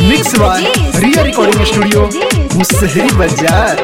mix by Riya recording studio Musahari बाजार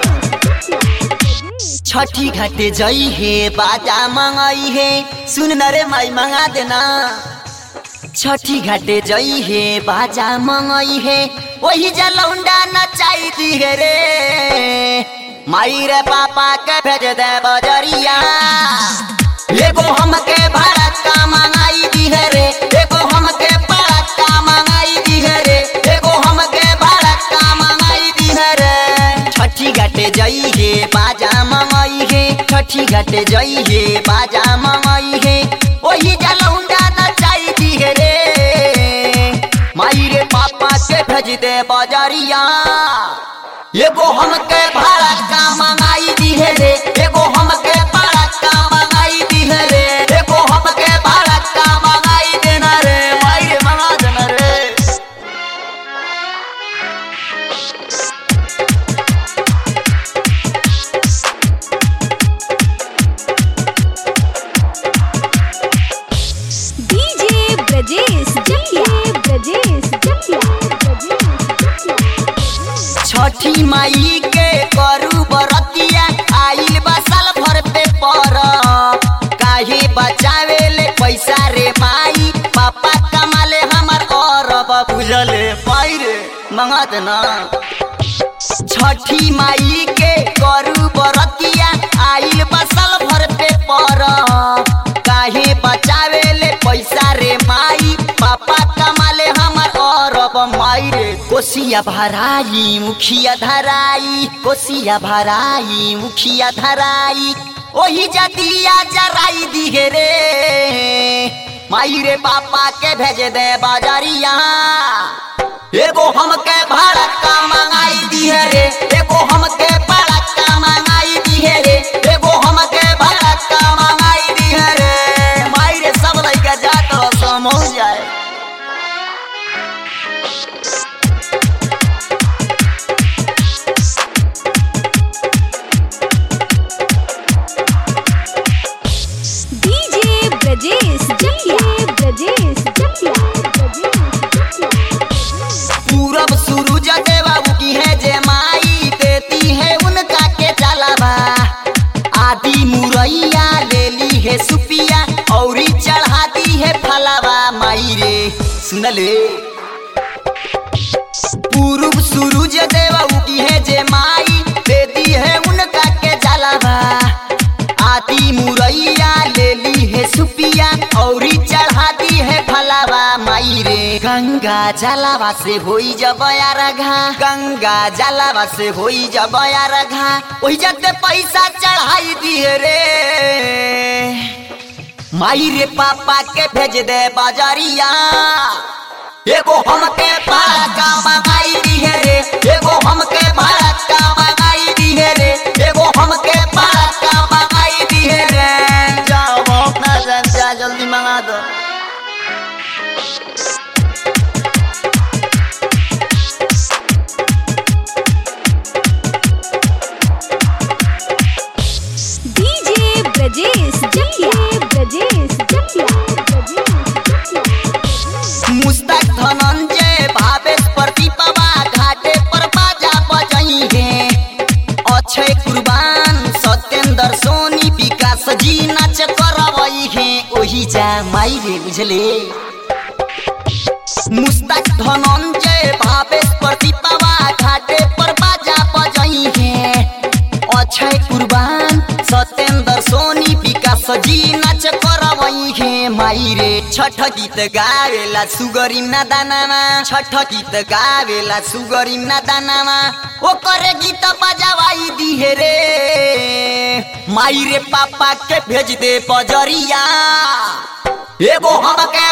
छठी घाटे जई हे बाजा मंगाई हे सुन न रे माई मंगा देना छठी घाटे जई हे बाजा मंगाई हे वही जलौंडा नचाई दी हे रे माई रे पापा के भेज दे बजरिया एगो हमके भारत का मंगाई दी है रे एगो हमके भारत का मंगाई दी है रे एगो हमके भारत का मंगाई दी है रे छठी घाटे जई हे बाजा मंगाई हे छठी घाटे जई हे बाजा मंगाई हे वही जलौंडा नचाई दी है रे माई रे पापा के भेज दे बजरिया एगो हमके भारत का मंगाई दी है रे एगो हमके भारत का मंगाई दी है रे एगो हमके भारत का मंगाई देना रे माई रे मंगा देना रे डीजे ब्रजेश जटिया ब्रजेश जटिया छठी माई के करू बरतिया आइल बा साल भर पे पर काहे बचावे ले पैसा रे माई पापा कमाले हमर और बुझले पाई रे मंगा देना छठी माई के करू बरतिया आइल बसल भर पे पर काहे बचावे ले पैसा रे माई पापा कमाले हमर और माई रे कोसिया भराई मुखिया धराई कोसिया भराई मुखिया धराई ओही जतिया जराई दिहे रे माई रे पापा के भेज दे बाजारिया एगो हमके भारत का मंगाई दी है रे एगो हमके भारत का मंगाई दी है रे एगो हमके भारत का मंगाई दी है रे माई रे सब लइका जात रह समझ जाए डीजे ब्रजेश जटिया ब्रजेश जटिया पूरब सूरज देवा की है जे माई देती है उनका के चलावा आदि मुरैया ले ली है सुपिया औरी चढ़ाती है फलावा माई रे सुनले पूरब सूरज देवा की है जे माई देती है उनका के जलावा आदि मुरैया ले ली है सुपिया औरी चढ़ाती है फलावा माई रे गंगा जलावा से होई जब घा गंगा जलावा से होई जब घा ओही जते पैसा चढ़ाई दिए रे माई रे पापा के भेज दे बाजारिया एगो हमके भारत का मंगाई दी है रे एगो हमके भारत का मंगाई दी है रे एगो हमके भारत का मंगाई दी है रे जाओ अपना संचा जल्दी मंगा दो डीजे ब्रजेश जटिया ब्रजेश जटिया मुस्तक धनंजय भावेश प्रतिपवा घाटे पर बाजा बजई है अक्षय कुर्बान सत्येंद्र सोनी विकास जी नाच करवई है ओही जा माई रे बुझले मुस्तक धनंजय भावेश प्रतिपवा घाटे पर बाजा बजई है अक्षय कुर्बान सत्येंद्र सोनी विकास जी नाच करवई है माई रे छठ गीत गावेला सुगरी ना दानामा छठ गीत गावेला सुगरी ना दानामा ओकर गीत बजावाई दिहे रे माई रे पापा के भेज दे बजरिया एगो हमके